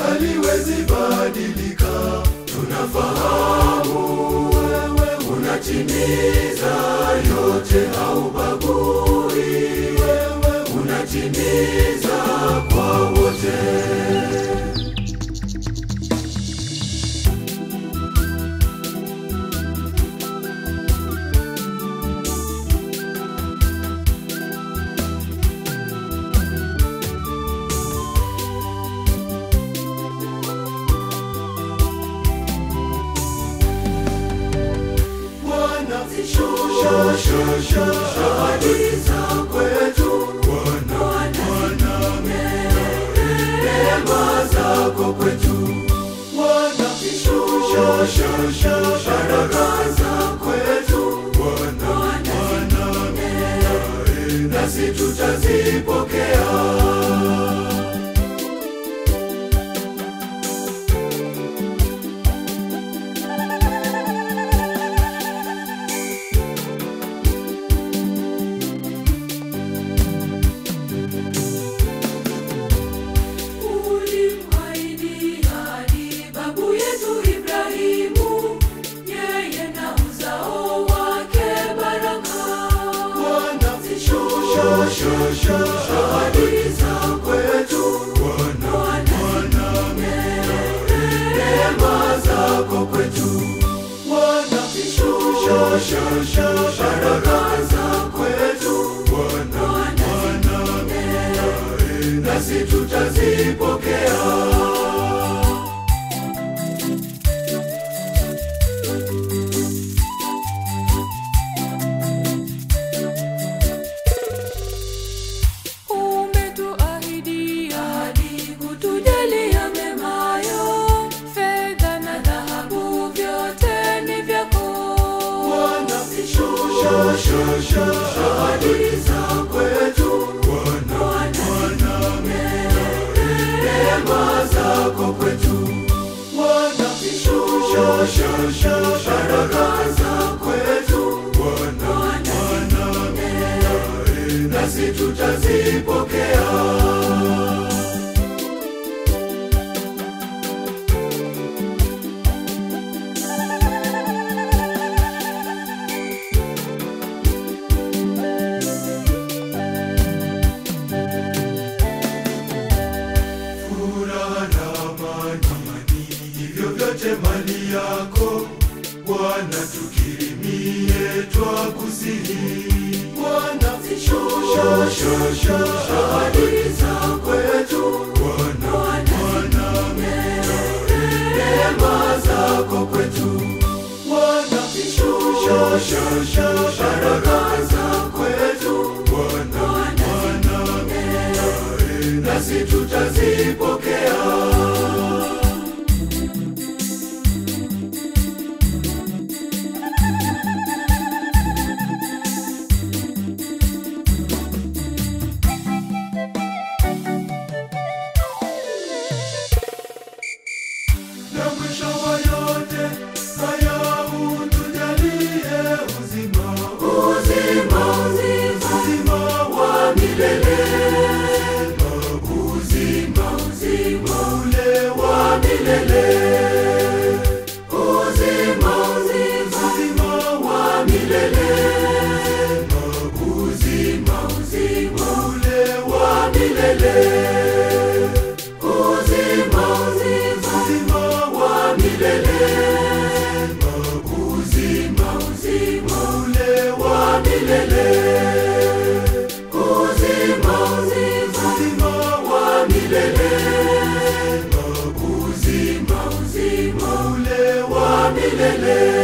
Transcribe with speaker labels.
Speaker 1: haliwezi badilika. Tunafahamu wewe unatimiza yote, haubagui. Wewe unatimiza kwa wote. Bwana, shusha shusha ahadi za kwetu Bwana, Bwana, neema zako kwetu Bwana, shusha shusha baraka za kwetu Bwana, Bwana, nasi tutazipokea.
Speaker 2: Ulimwahidi hadi babu yetu Ibrahimu, yeye na uzao wake baraka.
Speaker 1: Bwana, shusha shusha ahadi za kwetu Bwana, Bwana, neema zako kwetu Bwana, shusha shusha baraka za kwetu Bwana, Bwana, nasi tutazipokea.
Speaker 2: Umetuahidi hadi kutujalia memayo, fedha na dhahabu vyote ni vyako.
Speaker 1: Bwana, shusha shusha ahadi za kwetu Bwana, Bwana, neema zako kwetu Bwana, shusha shusha baraka za kwetu Bwana, Bwana, nasi tutazipokea. furaha na amani, hivyo vyote mali yako Bwana, tukirimie twakusihi. Bwana, shusha shusha ahadi za kwetu Bwana, Bwana, neema zako kwetu Bwana, shusha shusha baraka za kwetu Bwana, Bwana, nasi tutazipokea. na mwisho wa yote haya utujalie uzima, uzima, uzima wa milele, uzima, uzima ule wa milele, uzima, uzima, uzima wa milele, uzima, uzima ule wa milele uzima uzima uzima wa milele uzima uzima ule wa milele uzima uzima uzima wa milele uzima uzima ule wa milele